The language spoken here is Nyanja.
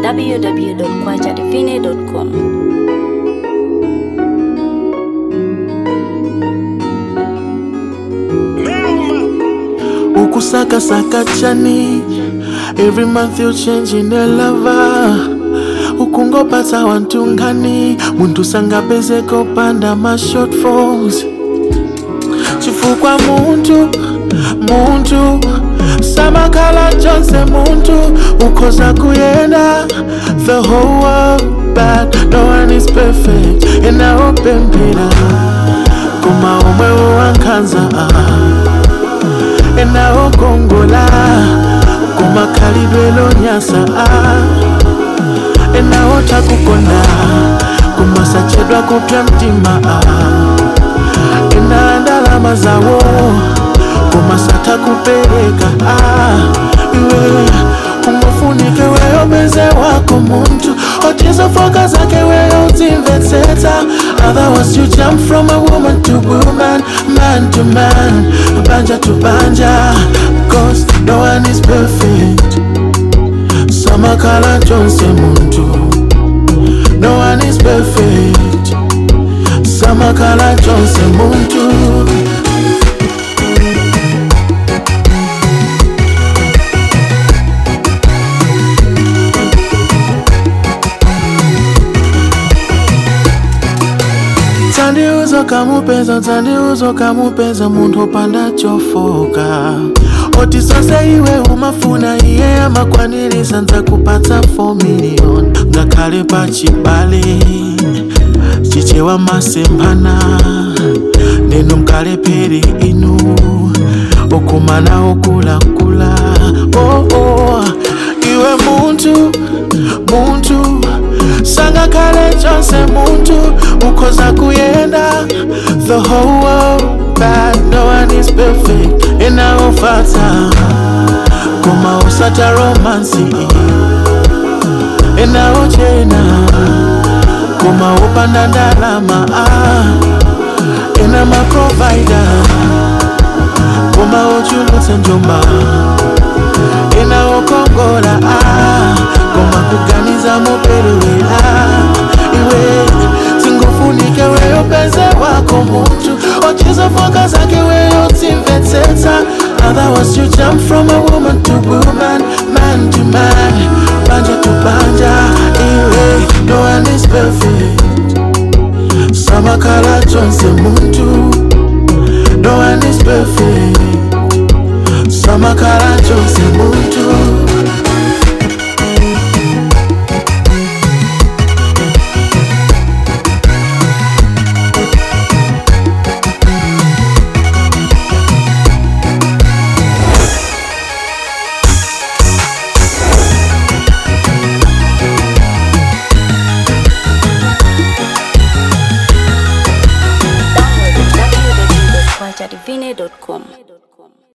www.kwajadivine.com. ukusakasaka chani every month you changing a lover ukungopata wantu ngani muntu sangapezeko panda ma shortfalls chifukwa muntu muntu samakhala chonse muntu ukhoza kuyenda the whole world but no one is perfect enawopemphera koma omwe wankhanza enawokongola kumakhalidwe lonyasa enawotakukonda kumasachedwa kupya mtima ena ndalama zawo kumasata kupereka iwe umafunike weyo beze wako muntu otizofoka zake weyo utimvetsetsa otherwise you jump from a woman to woman man to man banja to banja cause no one is perfect samakhala chonse muntu no one is perfect samakhala chonse muntu tandiuzo kamupeza tandiuzo kamupeza muntu opanda chofoka oti zonse iwe umafuna iye amakwanirisa nzakupatsa 4 million ngakhale pachibale chichewa masemphana ndinu mkalephere inu okumana okulakula oh, oh. iwe muntu muntu sangakhale chonse muntu ukhoza kuyenda the whole world but no one is perfect enaofata koma usata romansi enaochena koma upanda ndalama ena maprovida koma ochulutsa njomba enaokongola koma kuganiza moperewera iwe singofunike weyo peze wako muntu ochizofoka zake weyo timvetsetsa otherwise you jump from a woman to woman man to man banja to banja iwe no one is perfect samakhala chonse muntu no one is perfect samakhala chonse muntu